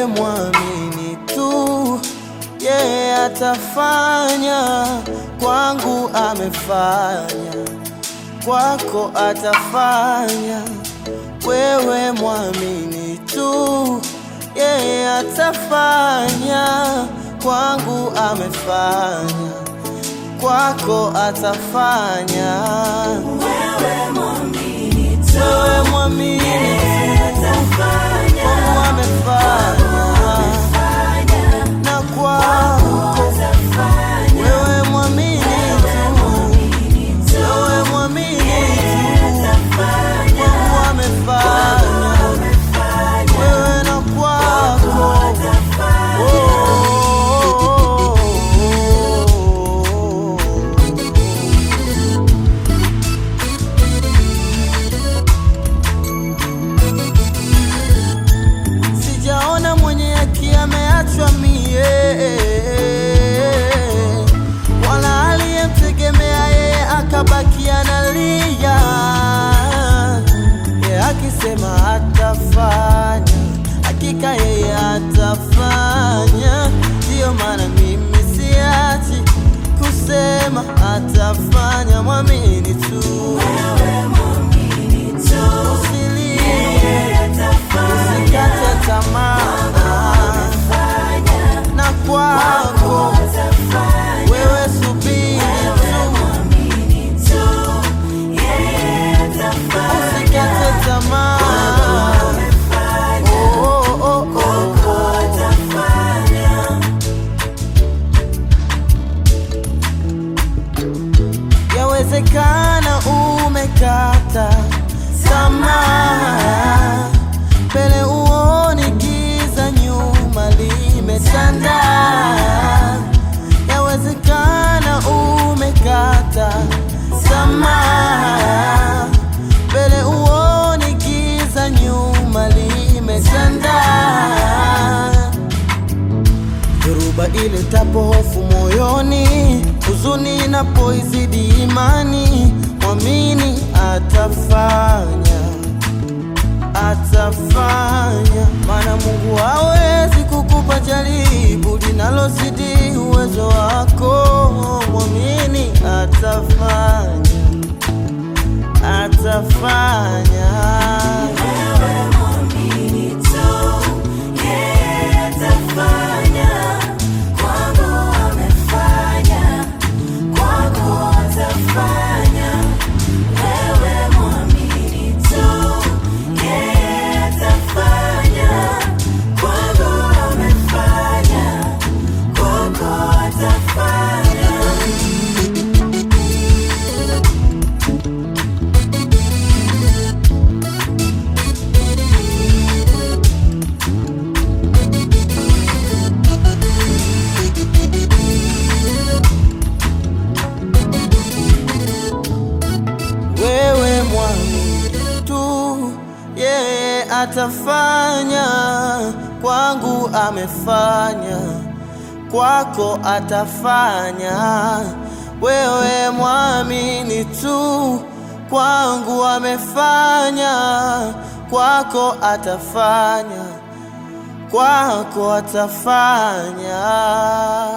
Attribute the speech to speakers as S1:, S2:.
S1: wewe mwamini tu, yeye atafanya. Kwangu amefanya, kwako atafanya. Wewe mwamini tu, yeye atafanya. Kwangu amefanya, kwako atafanya.
S2: Wewe mwamini tu,
S1: Wewe mwamini
S2: yeye atafanya.
S1: Mungu amefanya
S2: Fanya,
S1: na kwako
S2: atafanya.
S1: wewe mwamini tu,
S2: Mwamini tu,
S1: wewe mwamini tu,
S2: atafanya.
S1: Mungu amefanya
S2: Amefanya,
S1: wewe na kwako
S2: atafanya.
S1: Sijaona mwenye haki ameachwa mie, wala aliyemtegemea yeye akabaki analia. Yeye akisema atafanya, hakika yeye atafanya. Ndiyo maana mimi siachi kusema atafanya. Mwamini tu,
S2: Wewe mwamini tu,
S1: usilie,
S2: yeye atafanya.
S1: usikate tamaa
S2: Fanya,
S1: na kwako
S2: atafanya.
S1: wewe subiri
S2: Wewe
S1: tu,
S2: mwamini tu, yeye atafanya.
S1: usikate tamaa.
S2: Amefanya,
S1: Oh, oh, oh, oh.
S2: atafanya.
S1: Yawezekana umekata tamaa, mbele uoni giza, nyuma limetanda. Yawezekana umekata tamaa, mbele uoni giza, nyuma limetanda. Dhoruba ile tapo hofu moyoni, huzuni inapoizidi imani, mwamini atafanya, atafanya. Maana Mungu hawezi kukupa jaribu linalozidi uwezo wako, mwamini atafanya, atafanya.
S2: Wewe mwamini tu, yeye atafanya. Kwangu amefanya, kwako atafanya. Wewe mwamini tu, yeye atafanya. Kwangu amefanya, kwako atafanya.
S1: Wewe mwamini tu, yeye atafanya. Kwangu amefanya, kwako atafanya. Wewe mwamini tu, kwangu amefanya, kwako atafanya, kwako atafanya.